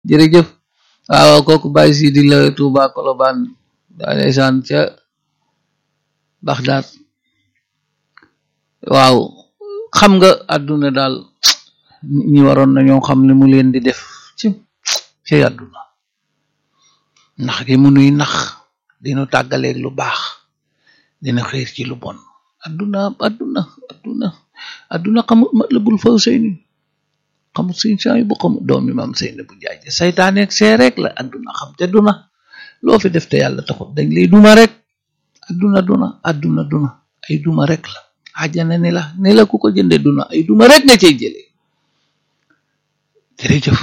jërëjëf waaw kooku Baye Sidi la Touba Colobane daa ndeysaan ca Baxdaad waaw xam nga àdduna daal nit ñi waroon nañoo xam li mu leen di def ci ci àdduna nax gi mu nuy nax dinu tàggaleeg lu baax dina xiir ci lu bon àdduna àdduna àdduna àdduna xamul matlabul faw seyni xamul sëñ saay bu xamul doomi maam seyni bu jaay saytaaneeg see rek la àdduna xam te duna loo fi def te yàlla taxut dañ lay duma rek àdduna duna àdduna duna ay duma rek la àjjana ni la ni la ku ko jënde duna ay duma rek nga cey jëlee jërëjëf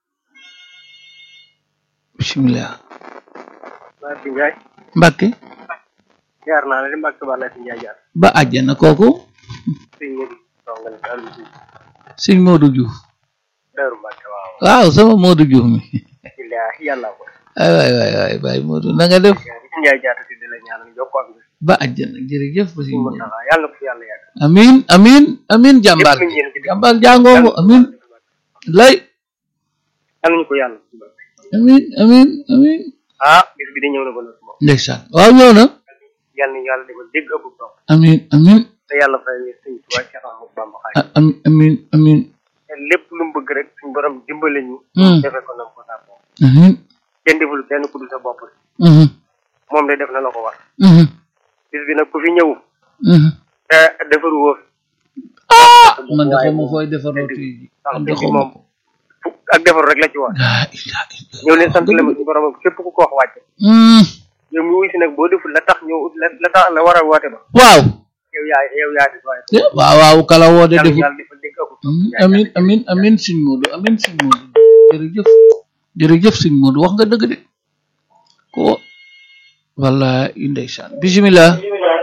bismillah Mbacke Ndiaye. Mbacke jaar naa la di Mbacke Ba la si Ndiaye jaar. ba àjjana kooku sëñ Modou Ndongal Aliou Diouf. sëñ Modou Diouf Daaru Mbacke waaw. waaw sama Modou Diouf mi Ilaahi yàlla ko. ay waay waay waay baay Modou na nga def si Ndiaye jaar si di la ñaanal jokkoo ak bis. ba àjjana jërëjëf ba sëñ sëñ Modou Mountakha yàlla ko fi yàlla yàgg. amin amin amin jàmbaar lépp luñ yéene ci dëkk jàmbaar jàngoomu amin lay yàlla ñu ko yàlla. amin amin amin ah bis bi di ñëw na ba noppi moom. ndeysaan waaw ñëw na yàlla nañu yàlla defal dégg ëpp topp. amin amin te yàlla fay ñu sëñ Tuubaa Cheikh Ahmadou Bamba Xaadimu a- amin amin amin te lépp lu mu bëgg rek suñu borom dimbale ñu. Hmm. defe ko nam ko tàppoo. amin kenn deful kenn ku dul sa bopp. mhm moom de def na la ko war. mhm bis bi nag ku fi ñëw. mhm te defaru woo fi. ah man de xaw ma fooy defaroo tey ji ndax man de bis bi xaw ma moom ko fu- ak defaru rek la ci war. laa ilaaha illa ñëw leen sant leen suñu borom képp ku ko wax wàcce. Hmm, yow mi wuy si nag boo deful la tax ñëw la la tax la war a woote ba. waaw yow yaa yow yaa def waaye. Eh, waaw waaw kala woo de yàlla defut yàlla defal dégg ëpp. amin amin amin amin sëñ Modou amin sëñ Modou jërëjëf jërëjëf sëñ Modou wax nga dëgg de ko walla ndeysaan bismillah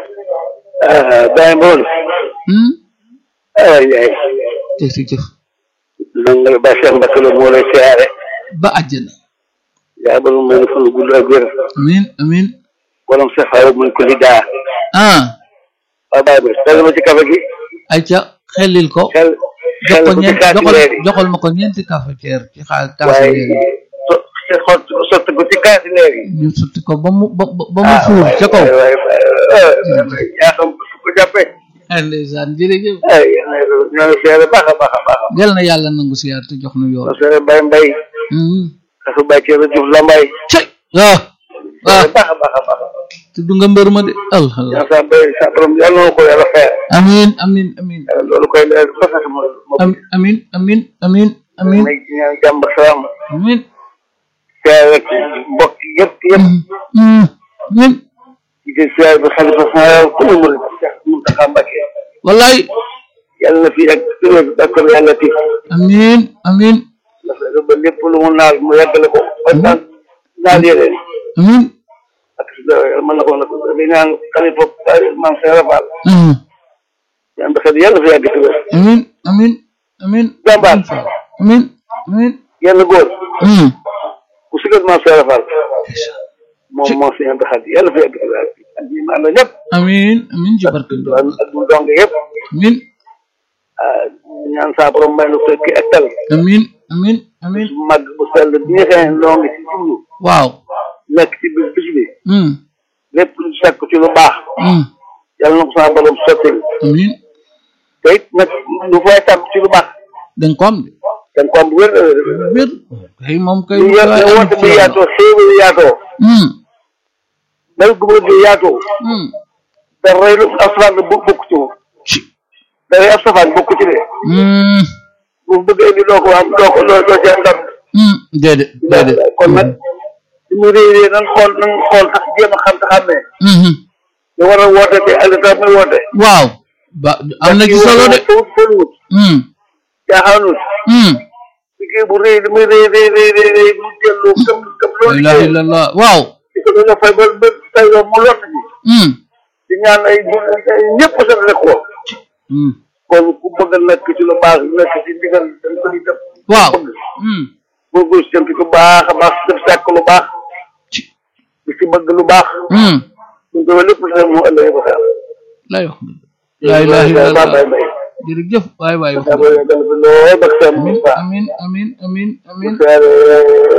Baye Mbool. hmm ah yaay. jërëjëf man nga Baye Cheikh Mbacke la moo lay siyaare. ba àjjana yaa bëgg may fan gudd ak wér. amin amin borom sa xaw ma ko li daa. ah waaw Baye Mbool teel ma ci kafe gi. ayca xellil ko xel jox xel ko bu ci ñeent kaati joxal leer yi. joxal ma ko ñeenti cafetière ci xaal kaasi waaye leer yi so xot sotti ko ci kaati leer yi. ñu sotti ko ba mu ba ba ba mu fuur ca kaw waaye waaye yaa xam su ko jàppee. ah ndeysaan jërëjëf ay ñoo ngi seere baax a baax a baax. yal na yàlla nangu siyaar te jox nu yoon ñoo seere Baye Mbaye. hmm dafa Baye Thierno Diouf Lambaye. cay waaw waaw seere baax a baax a baax. tudd nga mbër ma de alhamdulilah yaa sa bay sa borom yàlla na ko yàlla fayal. amin amin amin loolu koy leer fa sax ma ma am amin amin amin amin may ñaan jàmm ak salaam amin siyaare rek mbokk yëpp yëpp Hmm, amin ci di siyaare bi xalifa général ku ne mën Cheikh Mountakha Mbacké wallaay yàlla na fi ak tëwér ak ko yàlla tif amin amin na fexe ba lépp lu mu naal mu yeggale ko ba naan naal yeneen amin ak mën na ko nag di ñaan xalifa maam Cheikh Rafal Hmm, ñaan ba xel yàlla fi yàgg tëwér amin amin amin jàmbaar amin amin yenn góor Hmm, ku sigal maam Cheikh Rafal moom moo si ñaan ba xel yàlla fi yàgg tëwér ak ñi ma ànd ñëpp amin amin ci barke ak ak mu dong yëpp amin ah ñaan saa borom may nu fekk ak tal amin amin amin bu màgg bu sell bi nga xam ne noo ngi ci jublu waaw nekk ci bis bis bi Hmm, lépp lu sakk ci lu baax hmm, yàlla na ko saa borom sottil amin te it nag lu fay tàmm ci lu baax danga ko am de dañ ko am bu wér wér kay moom kay lu yà- lu woote bi yaatoo xéewal yaatoo Hmm, dal gu bëgg yaatoo hmm, da rey lu ab safaan bu bokk ci moom ci da rey ab safaan bokk ci de Hmm, bu bëgg indi doo ko am doo ko doo doo ci am ndam hmm, déedéet déedéet kon nag su mu réeree nan xool nan xool sax jéem a xam te xam ne Mhm. da war a woote te ak tax muy woote waaw ba am na ci solo de wut fël wut Hmm, jaaxaanut hmm. liggéey bu rëy li muy rëy rëy rëy rëy rëy mu delloo gëm gëm la loolu ilaha liggéey illallah waaw di ko doon fay ba ba tey yow mu lott ji Hmm, di ñaan ay ay ñëpp sax rek ko hmm. kon ku bëgg a nekk ci lu baax nekk ci ndigal dañ koy def waaw bëgg Hmm, bëgg si ci lu baax a baax def sàkk lu baax ci di ci bëgg lu baax Hmm, ñu ko lépp sax mu ëllëgee ba xel lay wax la ilaha illallah bay bay jërëjëf waay waay wax yàlla yàggal fi lool bak seen amin Moussa amin amin amin amin siyaare